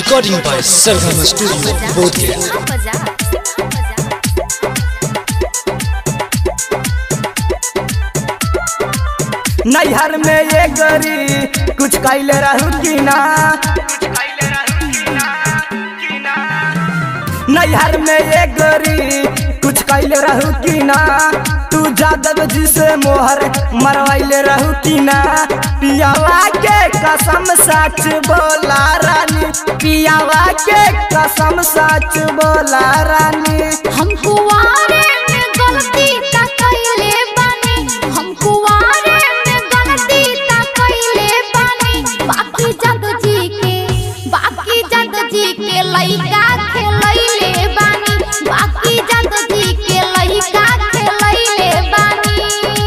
Recording by Sargama Studio, Bodhgaya. नैहर में ये गरी कुछ कैले रहू की ना नैहर में ये गरी कुछ कैले रहू की ना तू जादव जी से मोहर मरवाइले रहू की ना पियावा के कसम सच बोला रानी पियावा के कसम सच बोला रानी हम कुआरे में गलती ता कइले बानी हम कुआरे में गलती ता कइले बानी बाकी जग जी के बाकी जग जी के लइका खेलैले बानी बाकी जग जी के लइका खेलैले बानी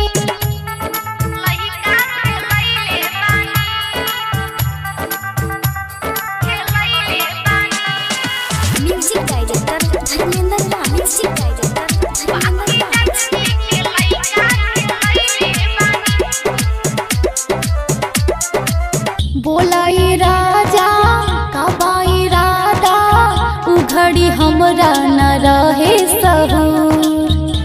लइका खेलैले बानी खेलैले बानी म्यूजिक डायरेक्टर धर्मेंद्र रा म्यूजिक डायरेक्टर धर्मेंद्र रा बोलाई राजा कबाई राधा उघड़ी हमरा न रहे सहूर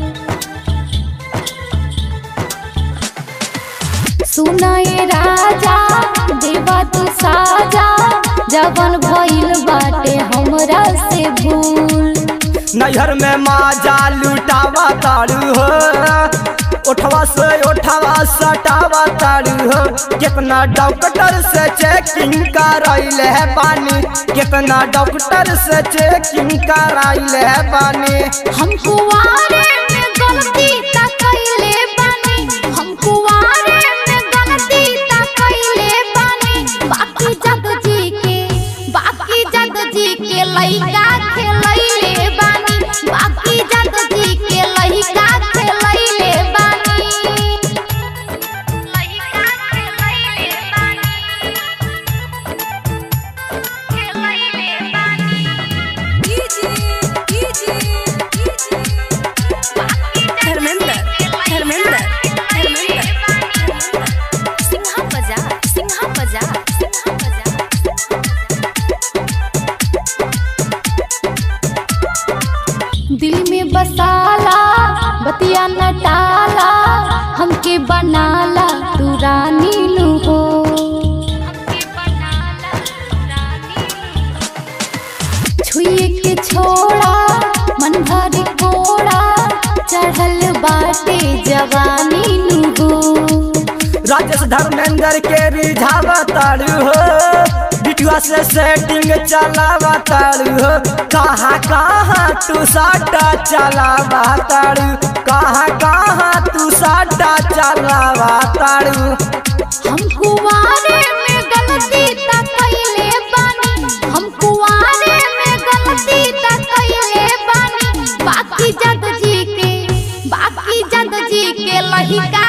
सुनाए राजा देवा तू साजा जवन भइल बाटे हमरा से भूल नैहर में माजा लुटावा तारू हो उठवा से उठवा सटावा तारू हो कितना डॉक्टर से चेकिंग कराइले है पानी कितना डॉक्टर से चेकिंग कराइले है पानी हम कुआरे में गलती ता कइले बानी हम कुआरे में गलती ता कइले बानी बाकी जग जी के बाकी जग जी के लइका खेलैले बानी बाकी जग जी के लइका खेलैले बानी लइका खेलैले बानी खेलैले बानी धर्मेंद्र धर्मेंद्र धर्मेंद्र सिंहा बजा सिंहा बजा सिंहा बजा दिल में बसाला बतिया न टाला हमके बनाला तू रानी नु हो छुए के छोड़ा मन भर कोड़ा चढ़ल बाटे जवानी नु हो राजेश धर्मेंद्र के रिझावा तारू हो बिटुआ से सेटिंग चलावा तारू हो कहाँ कहाँ तू साटा चलावा तारू कहाँ कहाँ तू साटा चलावा तारू हम कुआरे में गलती ता कइले बानी हम कुआरे में गलती ता कइले बानी बाकी जग जी के बाकी जग जी के लहिका